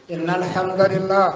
إن الحمد لله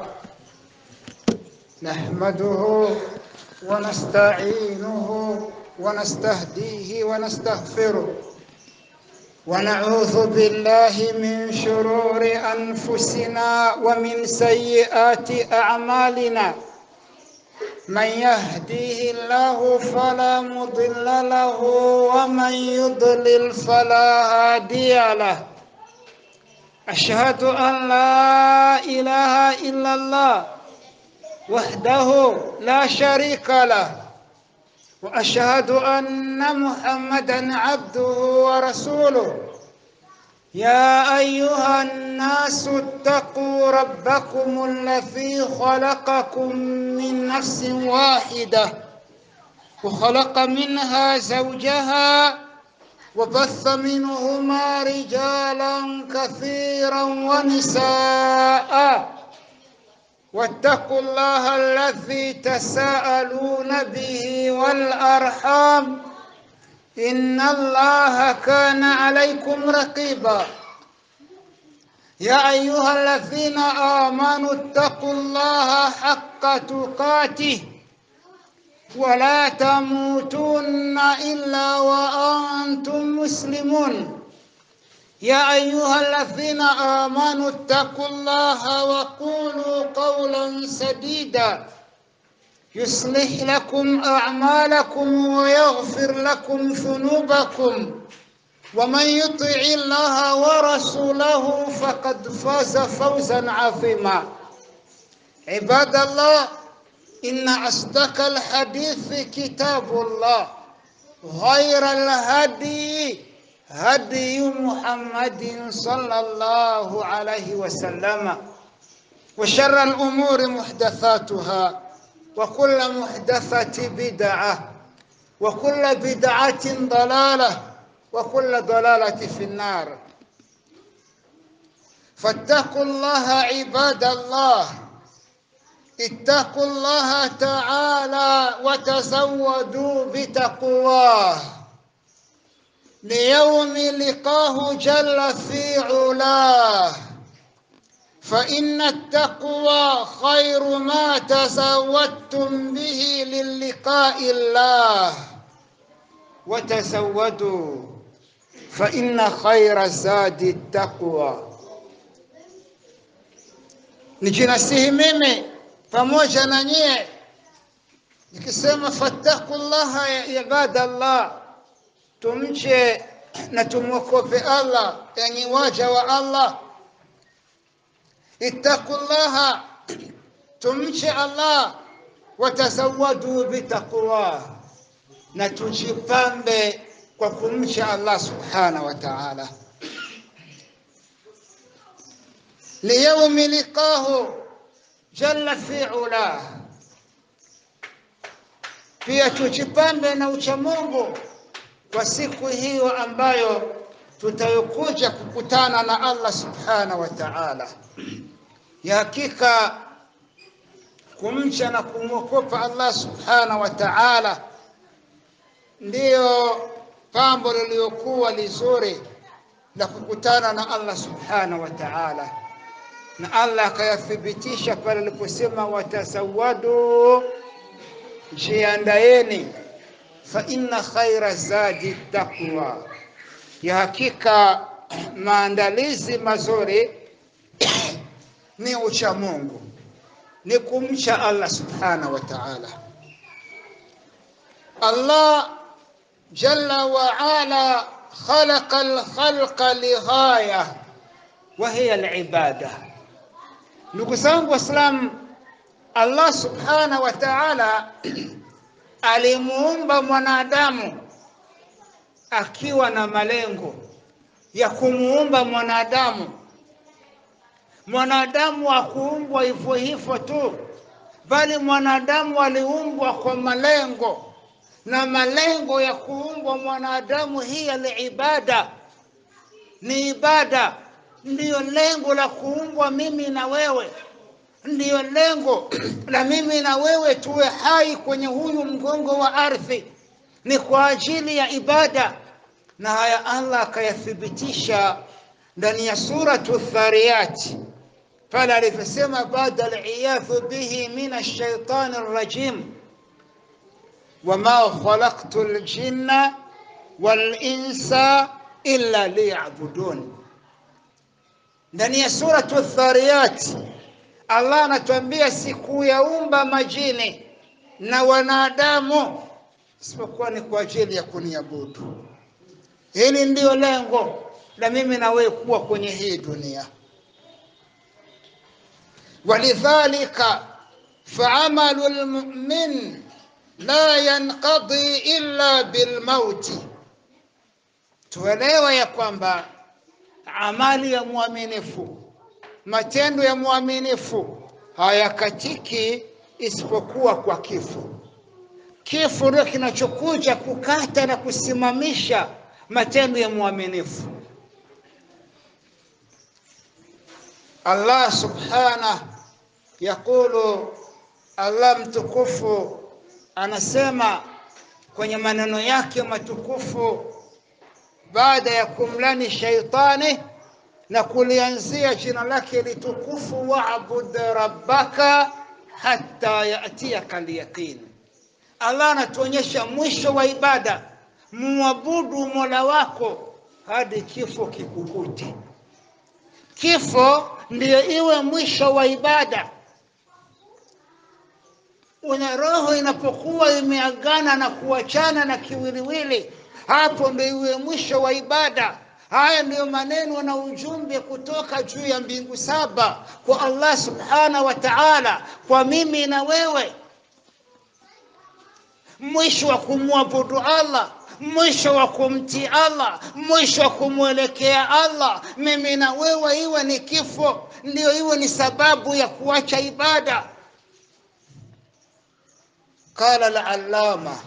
نحمده ونستعينه ونستهديه ونستغفره ونعوذ بالله من شرور أنفسنا ومن سيئات أعمالنا من يهديه الله فلا مضل له ومن يضلل فلا هادي له أشهد أن لا إله إلا الله وحده لا شريك له وأشهد أن محمدا عبده ورسوله يا أيها الناس اتقوا ربكم الذي خلقكم من نفس واحدة وخلق منها زوجها وبث منهما رجالا كثيرا ونساء واتقوا الله الذي تساءلون به والأرحام إن الله كان عليكم رقيبا يا أيها الذين آمنوا اتقوا الله حق تقاته ولا تموتن إلا وأنتم مسلمون يا أيها الذين آمنوا اتقوا الله وقولوا قولا سديدا يصلح لكم أعمالكم ويغفر لكم ذنوبكم ومن يطع الله ورسوله فقد فاز فوزا عظيما عباد الله إن أصدق الحديث كتاب الله غير الهدي هدي محمد صلى الله عليه وسلم وشر الأمور محدثاتها وكل محدثة بدعة وكل بدعة ضلالة وكل ضلالة في النار فاتقوا الله عباد الله اتقوا الله تعالى وتزودوا بتقواه ليوم لقاه جل في علاه فإن التقوى خير ما تزودتم به للقاء الله وتزودوا فإن خير الزاد التقوى nijinasihi mimi pamoja na nyie nikisema fattakullaha ya ibadallah tumche na tumwokope Allah yani waja wa Allah ittaqullaha tumche Allah watazawadu bitaqwa na tujipambe kwa kumcha Allah subhanahu wa ta'ala liyaumi liqahu jalla fi ulah pia tujipambe na uchamungu kwa siku hiyo ambayo tutayokuja kukutana na Allah subhanahu wa ta'ala. Ya hakika kumcha na kumwokopa Allah subhanahu wa ta'ala ndiyo pambo lililokuwa lizuri la kukutana na Allah subhanahu wa ta'ala, na Allah akayathibitisha pale aliposema watasawadu, jiandaeni fa inna khaira zadi taqwa, ya hakika maandalizi mazuri ni ucha Mungu, ni kumcha Allah subhanahu wa ta'ala. Allah jalla wa ala khalaqa al-khalqa lighaya wa hiya al-ibada. Ndugu zangu Waislamu, Allah subhanahu wa ta'ala alimuumba mwanadamu akiwa na malengo ya kumuumba mwanadamu. Mwanadamu hakuumbwa hivyo hivyo tu, bali mwanadamu aliumbwa kwa malengo, na malengo ya kuumbwa mwanadamu hii alibada, ni ibada, ndiyo lengo la kuumbwa mimi na wewe ndiyo lengo la mimi na wewe tuwe hai kwenye huyu mgongo wa ardhi, ni kwa ajili ya ibada. Na haya Allah akayathibitisha ndani ya suratu Dhariyat pale alivyosema baada aliyadhu bihi min alshaitani rrajim wama khalaqtu ljinna walinsa illa liyabudun. Ndani ya suratu Dhariyat Allah anatuambia sikuyaumba majini na wanadamu isipokuwa ni kwa ajili ya kuniabudu. Hili ndiyo lengo la mimi na wewe kuwa kwenye hii dunia. Walidhalika faamalu lmumin la yanqadi illa bilmauti, tuelewe ya kwamba amali ya mwaminifu, matendo ya mwaminifu hayakatiki isipokuwa kwa kifo. Kifo ndio kinachokuja kukata na kusimamisha matendo ya mwaminifu. Allah subhanahu yaqulu, Allah mtukufu anasema kwenye maneno yake matukufu baada ya kumlani shaitani na kulianzia jina lake litukufu, wa'bud rabbaka hatta yatiyaka alyaqin. Allah anatuonyesha mwisho wa ibada, muabudu mola wako hadi kifo kikukute. Kifo ndiyo iwe mwisho wa ibada. Una roho inapokuwa imeagana na kuachana na kiwiliwili, hapo ndio iwe mwisho wa ibada. Haya ndiyo maneno na ujumbe kutoka juu ya mbingu saba kwa Allah subhanahu wa ta'ala, kwa mimi na wewe, mwisho wa kumwabudu Allah, mwisho wa kumtii Allah, mwisho wa kumwelekea Allah, mimi na wewe, iwe ni kifo, ndiyo iwe ni sababu ya kuacha ibada. Qala al-allama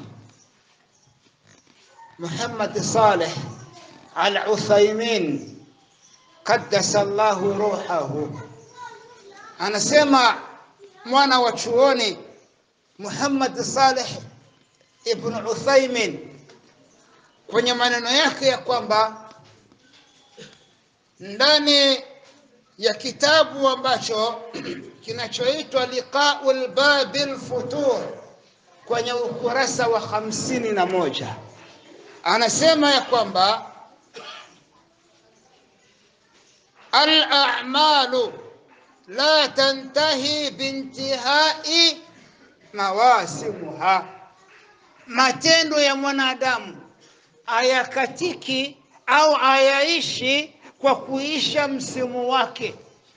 Muhammad Saleh Al-Uthaymin qaddasa Allahu ruhahu, anasema mwana wa chuoni Muhammad Saleh ibn Uthaymin kwenye maneno yake ya kwamba ndani ya kitabu ambacho kinachoitwa Liqaul Babil Futur kwenye ukurasa wa hamsini na moja anasema ya kwamba al-a'malu la tantahi bintihai mawasimuha, matendo ya mwanadamu hayakatiki au hayaishi kwa kuisha msimu wake.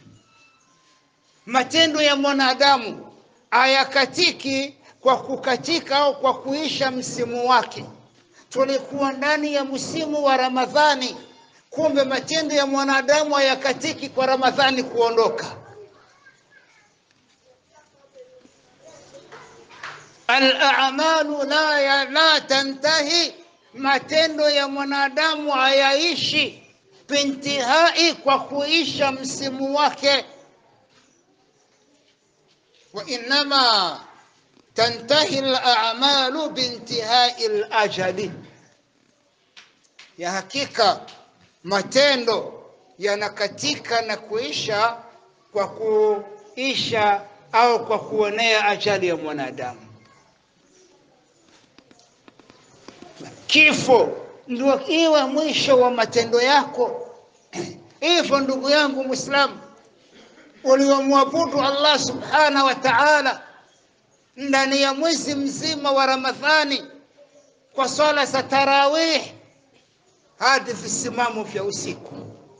Matendo ya mwanadamu hayakatiki kwa kukatika au kwa kuisha msimu wake. Tulikuwa ndani ya msimu wa Ramadhani, kumbe matendo ya mwanadamu hayakatiki kwa Ramadhani kuondoka. Al-a'malu la, ya, la tantahi, matendo ya mwanadamu hayaishi bintihai, kwa kuisha msimu wake. Wa innama tantahi al-a'malu bintihai al-ajali, ya hakika matendo yanakatika na kuisha kwa kuisha au kwa kuonea ajali ya mwanadamu. Kifo ndio iwe mwisho wa matendo yako. Hivyo ndugu yangu Muislamu, uliomwabudu Allah subhanahu wa ta'ala ndani ya mwezi mzima wa Ramadhani kwa swala za tarawih hadi visimamo vya usiku,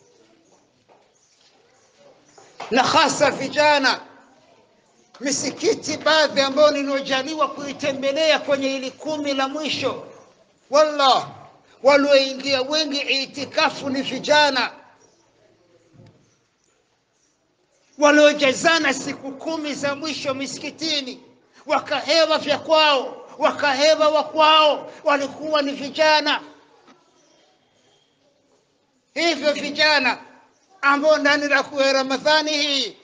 na hasa vijana misikiti baadhi ambayo niliojaliwa kuitembelea kwenye hili kumi la mwisho, wallah, walioingia wengi itikafu ni vijana waliojazana siku kumi za mwisho misikitini, wakahewa vya kwao, wakahewa wa kwao, walikuwa ni vijana. Hivyo vijana ambao ndani ya Ramadhani hii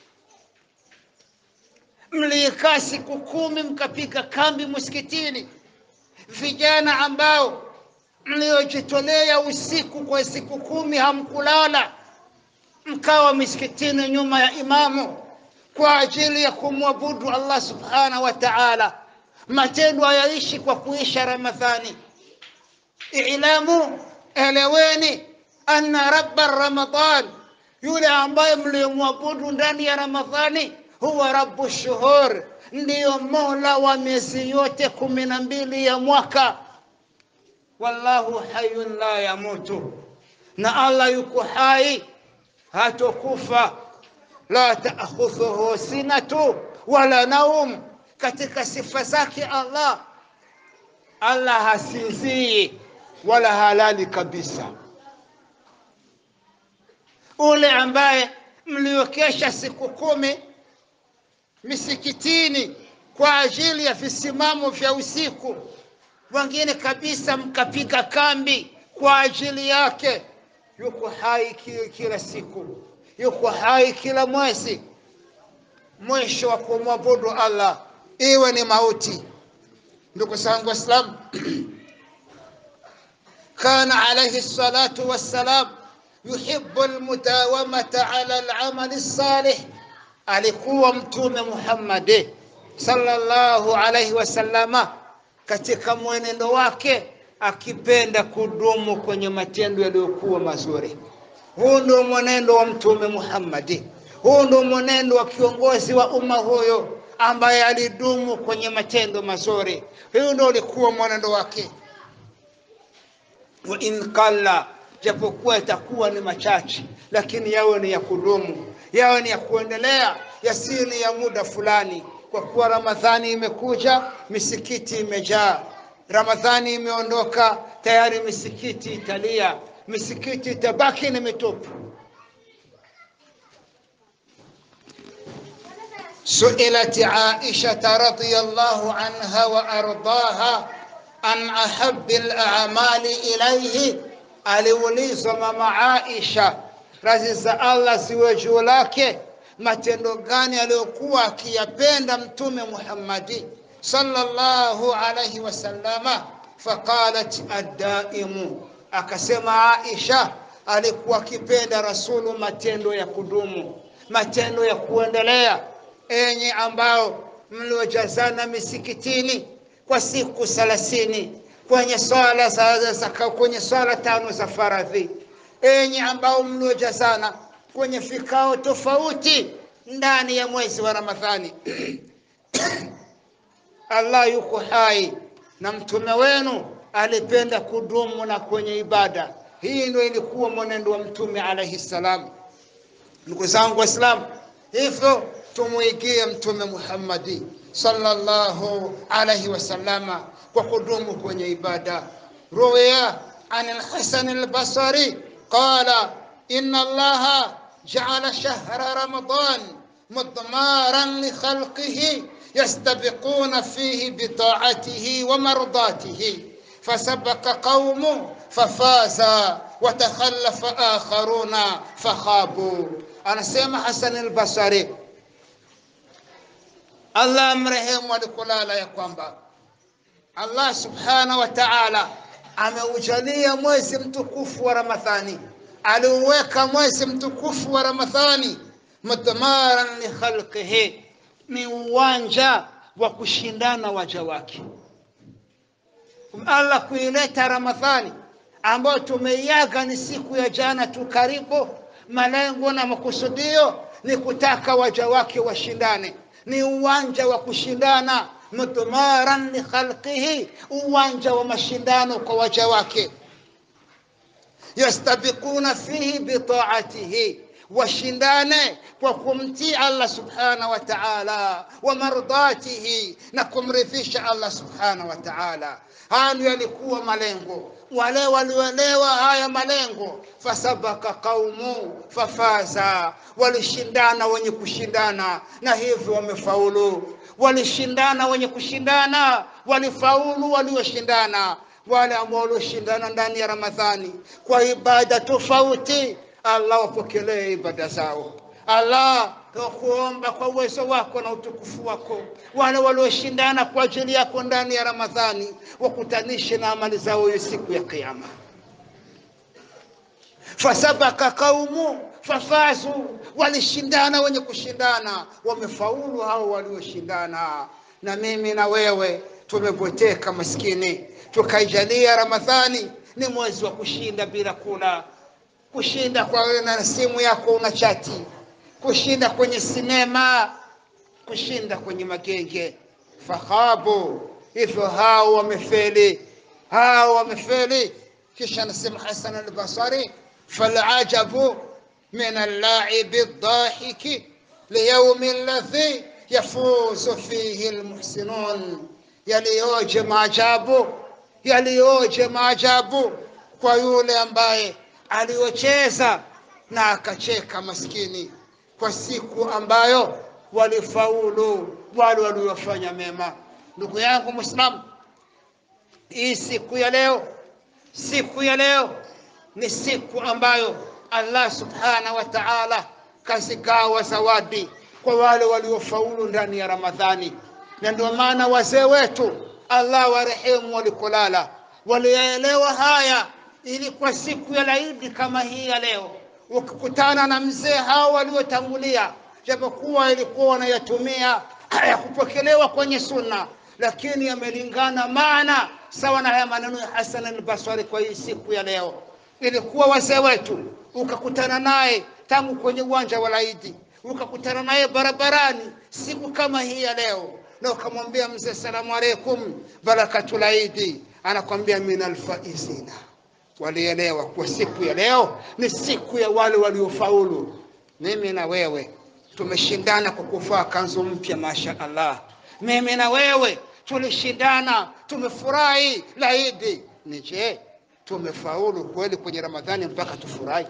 mliikaa siku kumi mkapika kambi msikitini, vijana ambao mliojitolea usiku kwa siku kumi hamkulala, mkawa misikitini nyuma ya imamu kwa ajili ya kumwabudu Allah subhanahu wa ta'ala. Matendo hayaishi kwa kuisha Ramadhani. Ilamu, eleweni anna rabba Ramadan, yule ambaye mliyomwabudu ndani ya Ramadhani, huwa rabbu shuhur, ndiyo mola wa miezi yote kumi na mbili ya mwaka. Wallahu hayyun la yamutu, na Allah yuko hai hatokufa. La taakhudhuhu sinatu wala naum, katika sifa zake Allah, Allah hasinzii wala halali kabisa. Ule ambaye mliokesha siku kumi misikitini kwa ajili ya visimamo vya usiku, wengine kabisa mkapiga kambi kwa ajili yake, yuko hai kila, kila siku, yuko hai kila mwezi. Mwisho wa kumwabudu Allah iwe ni mauti. Ndugu zangu Waislamu, kana alayhi salatu wassalam yuhibbu almudawamata ala alamali salih, alikuwa Mtume Muhammad sallallahu alayhi wasallama katika mwenendo wake akipenda kudumu kwenye matendo yaliyokuwa mazuri. Huu ndio mwenendo wa Mtume Muhammad, huu ndio mwenendo wa kiongozi wa umma huyo ambaye alidumu kwenye matendo mazuri. Huu ndio ulikuwa mwenendo wake. wa in qalla, japokuwa itakuwa ni machache, lakini yawe ni ya kudumu, yawe ni ya kuendelea, yasiyo ni ya muda fulani, kwa kuwa Ramadhani imekuja, misikiti imejaa. Ramadhani imeondoka, tayari misikiti italia, misikiti itabaki ni mitupu. سئلت عائشة رضي الله عنها وأرضاها عن أحب الأعمال إليه aliulizwa mama Aisha radhi za Allah ziwe juu lake, matendo gani aliyokuwa akiyapenda Mtume Muhammadi sallallahu alayhi wasallama. Faqalat addaimu, akasema Aisha alikuwa akipenda Rasulu matendo ya kudumu, matendo ya kuendelea enyi ambao mliojazana misikitini kwa siku thelathini kwenye swala za, za, kwenye swala tano za faradhi, enyi ambao mliojazana kwenye vikao tofauti ndani ya mwezi wa Ramadhani. Allah yuko hai na mtume wenu alipenda kudumu na kwenye ibada. Hii ndio ilikuwa mwenendo wa mtume alaihi salam. Ndugu zangu Waislamu, hivyo tumwigie Mtume Muhammadi sallallahu alayhi wasallama kwa kudumu kwenye ibada. Ruwiya an al-Hasan al-Basri qala inna Allaha ja'ala shahra Ramadan mudmaran li khalqihi yastabiquna fihi bi ta'atihi wa mardatihi fasabaqa qaumu fafaza wa takhallafa akharuna fakhabu. Anasema Hasan al-Basri Allah mrehemu alikulala ya kwamba Allah subhanahu wa ta'ala ameujalia mwezi mtukufu wa Ramadhani, aliuweka mwezi mtukufu wa Ramadhani mudmaran li khalqihi, ni uwanja wa kushindana waja wake. Allah kuileta Ramadhani ambayo tumeiaga ni siku ya jana tu karibu, malengo na makusudio ni kutaka waja wake washindane ni uwanja wa kushindana, mudmaran li khalqihi, uwanja wa mashindano kwa waja wake. Yastabiquna fihi bitaatihi, washindane kwa kumtii Allah subhanahu wa ta'ala, wa mardatihi, na kumridhisha Allah subhanahu wa ta'ala. Haya ndio yalikuwa malengo wale walioelewa haya malengo, fasabaka qaumu fafaza, walishindana wenye kushindana na hivyo wamefaulu. Walishindana wenye kushindana, walifaulu walioshindana. Wale ambao walioshindana ndani ya Ramadhani kwa ibada tofauti, Allah wapokelee ibada zao. Allah tukuomba kwa uwezo wako na utukufu wako, wale walioshindana kwa ajili yako ndani ya Ramadhani wakutanishe na amali zao hiyo siku ya Kiyama. Fasabaka qaumu fafazu walishindana wenye kushindana wamefaulu hao walioshindana na mimi na wewe tumeboteka maskini tukaijalia ramadhani ni mwezi wa kushinda bila kula kushinda kwa wewe na simu yako una chati kushinda kwenye sinema kushinda kwenye magenge fakhabu hivyo hao wamefeli hao wamefeli kisha anasema hasan albasari falajabu min allaibi ldahiki liyaumi ladhi yafuzu fihi lmuhsinun yaliyoje maajabu yaliyoje maajabu kwa yule ambaye aliyocheza na akacheka maskini kwa siku ambayo walifaulu wale waliofanya mema ndugu yangu mwislamu hii siku ya leo siku ya leo ni siku ambayo allah subhanahu wa taala kazigawa zawadi kwa wale waliofaulu ndani ya ramadhani na ndio maana wazee wetu allah warehemu walikolala waliyaelewa haya ili kwa siku ya laidi kama hii ya leo ukikutana na mzee hao waliotangulia japokuwa ilikuwa wanayatumia hayakupokelewa kwenye sunna lakini yamelingana maana sawa na haya maneno ya hasan albasari kwa hii siku ya leo ilikuwa wazee wetu ukakutana naye tangu kwenye uwanja wa laidi ukakutana naye barabarani siku kama hii ya leo na ukamwambia mzee salamu alaikum barakatulaidi anakwambia min alfaizina walielewa kwa siku ya leo ni siku ya wale waliofaulu mimi na wewe tumeshindana kwa kuvaa kanzu mpya masha allah mimi na wewe tulishindana tumefurahi laidi ni je tumefaulu kweli kwenye ramadhani mpaka tufurahi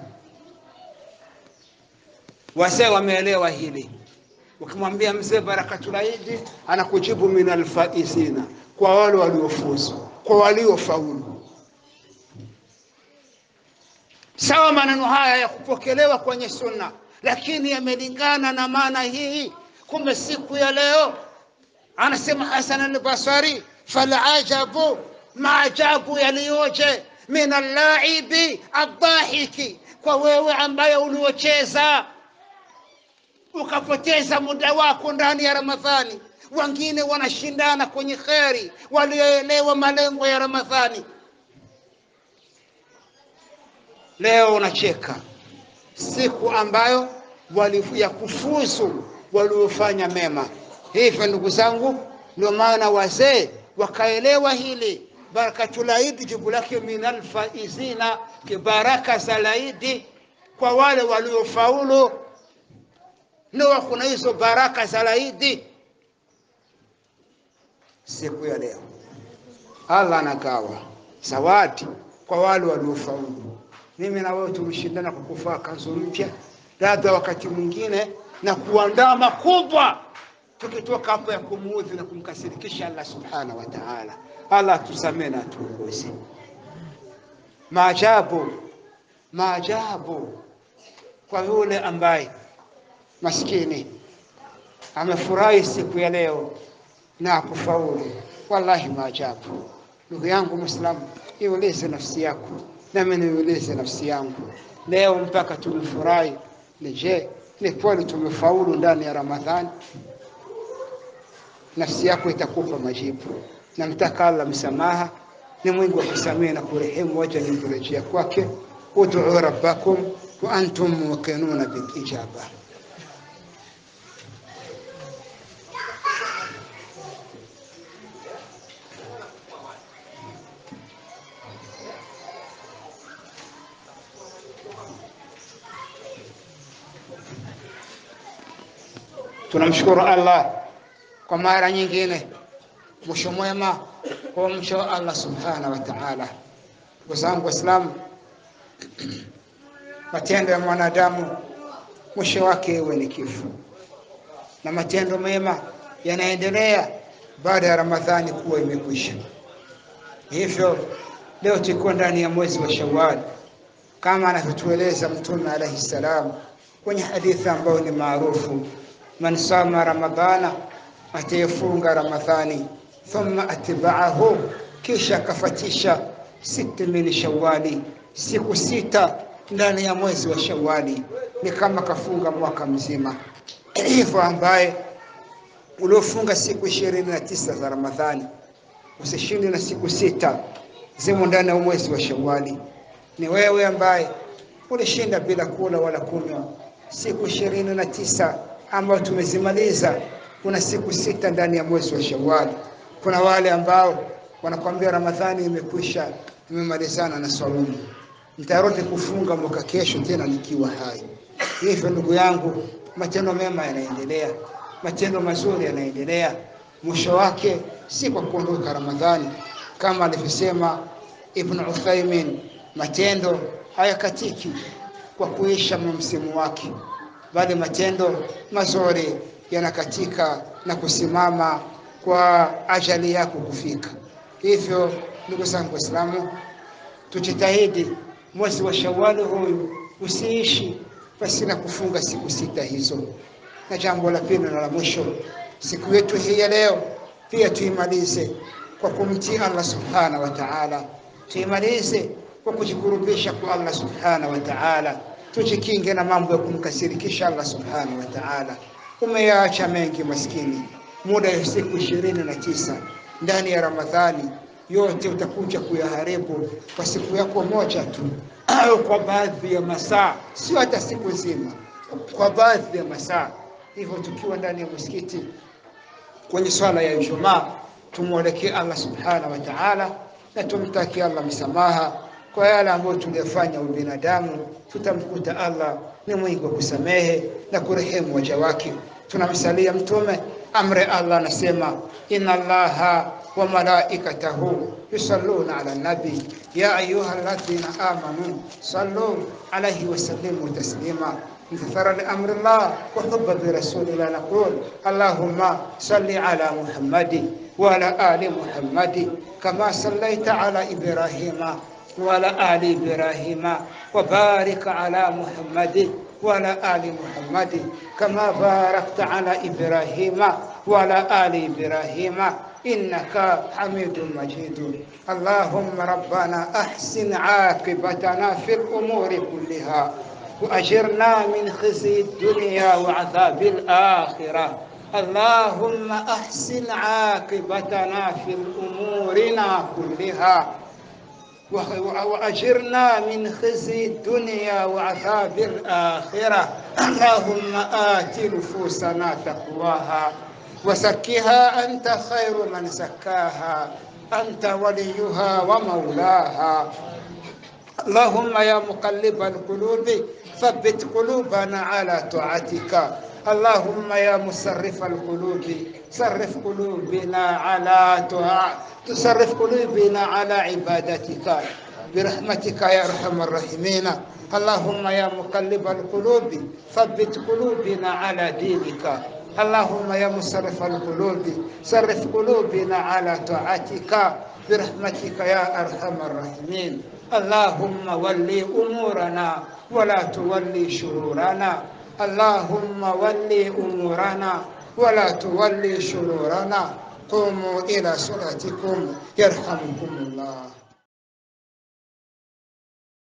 wazee wameelewa hili ukimwambia mzee barakatulaidi anakujibu min alfaizina kwa wale waliofuzu kwa waliofaulu sawa maneno haya ya kupokelewa kwenye sunna lakini yamelingana na maana hii kumbe siku ya leo anasema hasan albasari falajabu maajabu yaliyoje min allaibi aldahiki kwa wewe ambaye uliocheza ukapoteza muda wako ndani ya ramadhani wengine wanashindana kwenye kheri walioelewa malengo ya ramadhani leo unacheka siku ambayo wali ya kufuzu waliofanya mema hivyo ndugu zangu ndio maana wazee wakaelewa hili barakatulaidi jibu lake min alfaizina kibaraka za laidi kwa wale waliofaulu ndio kuna hizo baraka za laidi siku ya leo allah anagawa zawadi kwa wale waliofaulu mimi na wewe tulishindana kwa kuvaa kanzu mpya labda wakati mwingine na kuandaa makubwa tukitoka hapo ya kumuudhi na kumkasirikisha allah subhanahu wa taala allah atusamee na atuongoze maajabu maajabu kwa yule ambaye maskini amefurahi siku ya leo na akufaulu wallahi maajabu ndugu yangu mwislamu iulize nafsi yako nami niulize nafsi yangu leo mpaka tumefurahi ni je ni kweli tumefaulu ndani ya ramadhani nafsi yako itakupa majibu namtaka allah msamaha ni mwingi wa kusamehe na kurehemu waja ni kurejea kwake uduu rabbakum wa antum muqinuna bilijaba tunamshukuru allah kwa mara nyingine mwisho mwema kwa mwisho wa allah subhanahu wa taala ndugu zangu waislamu matendo ya mwanadamu mwisho wake iwe ni kifo na matendo mema yanaendelea baada ya ramadhani kuwa imekwisha hivyo leo tuko ndani ya mwezi wa shawal kama anavyotueleza mtume alaihi salam kwenye hadithi ambayo ni maarufu man sama ramadhana atayefunga ramadhani thumma atbaahu kisha akafatisha sita min shawali siku sita ndani ya mwezi wa Shawali ni kama kafunga mwaka mzima. Hivyo ambaye uliofunga siku ishirini na tisa za Ramadhani usishinde na siku sita zimo ndani ya mwezi wa Shawali. Ni wewe ambaye ulishinda bila kula wala kunywa siku ishirini na tisa ambayo tumezimaliza. Kuna siku sita ndani ya mwezi wa Shawali. Kuna wale ambao wanakwambia Ramadhani imekwisha, imemalizana na saumu, nitarudi kufunga mwaka kesho tena nikiwa hai. Hivyo ndugu yangu, matendo mema yanaendelea, matendo mazuri yanaendelea. Mwisho wake si kwa kuondoka Ramadhani, kama alivyosema Ibn Uthaymin, matendo hayakatiki kwa kuisha msimu wake, bali matendo mazuri yanakatika na kusimama kwa ajali yako kufika. Hivyo ndugu zangu Waislamu, tujitahidi mwezi wa Shawali huyu usiishi pasina kufunga siku sita hizo. Na jambo la pili na la mwisho, siku yetu hii ya leo pia tuimalize kwa kumtii Allah subhanahu wa ta'ala, tuimalize kwa kujikurubisha kwa Allah subhanahu wa ta'ala, tujikinge na mambo ya kumkasirikisha Allah subhanahu wa ta'ala. Umeyaacha mengi maskini, muda ya siku ishirini na tisa ndani ya Ramadhani yote utakuja kuyaharibu kwa siku yako moja tu au kwa baadhi ya masaa, sio hata siku nzima, kwa baadhi ya masaa. Hivyo tukiwa ndani ya msikiti kwenye swala ya Ijumaa, tumwelekee Allah subhanahu wa ta'ala na tumtakie Allah msamaha kwa yale ambayo tuliyofanya ubinadamu. Tutamkuta Allah ni mwingi wa kusamehe na kurehemu waja wake. Tunamsalia Mtume, amri Allah anasema inna Allaha wa malaikatahu yusalluna ala nabi ya ayuha alladhina amanu sallu alayhi wa sallimu taslima امتثالا لامر الله وحبا برسول الله نقول اللهم صل على محمد وعلى ال محمد كما صليت على ابراهيم وعلى ال ابراهيم وبارك على محمد وعلى ال محمد كما باركت على ابراهيم وعلى ال ابراهيم انك حميد مجيد اللهم ربنا احسن عاقبتنا في الامور كلها وأجرنا من خزي الدنيا وعذاب الآخرة اللهم أحسن عاقبتنا في أمورنا كلها وأجرنا من خزي الدنيا وعذاب الآخرة اللهم آت نفوسنا تقواها وزكها أنت خير من زكاها أنت وليها ومولاها اللهم يا مقلب القلوب ثبت قلوبنا على طاعتك اللهم يا مصرف القلوب صرف قلوبنا على طاعة تصرف قلوبنا على عبادتك برحمتك يا ارحم الراحمين اللهم يا مقلب القلوب ثبت قلوبنا على دينك اللهم يا مصرف القلوب صرف قلوبنا على طاعتك برحمتك يا ارحم الراحمين اللهم ولي امورنا ولا تولي شرورنا اللهم ولي امورنا ولا تولي شرورنا قوموا الى صلاتكم يرحمكم الله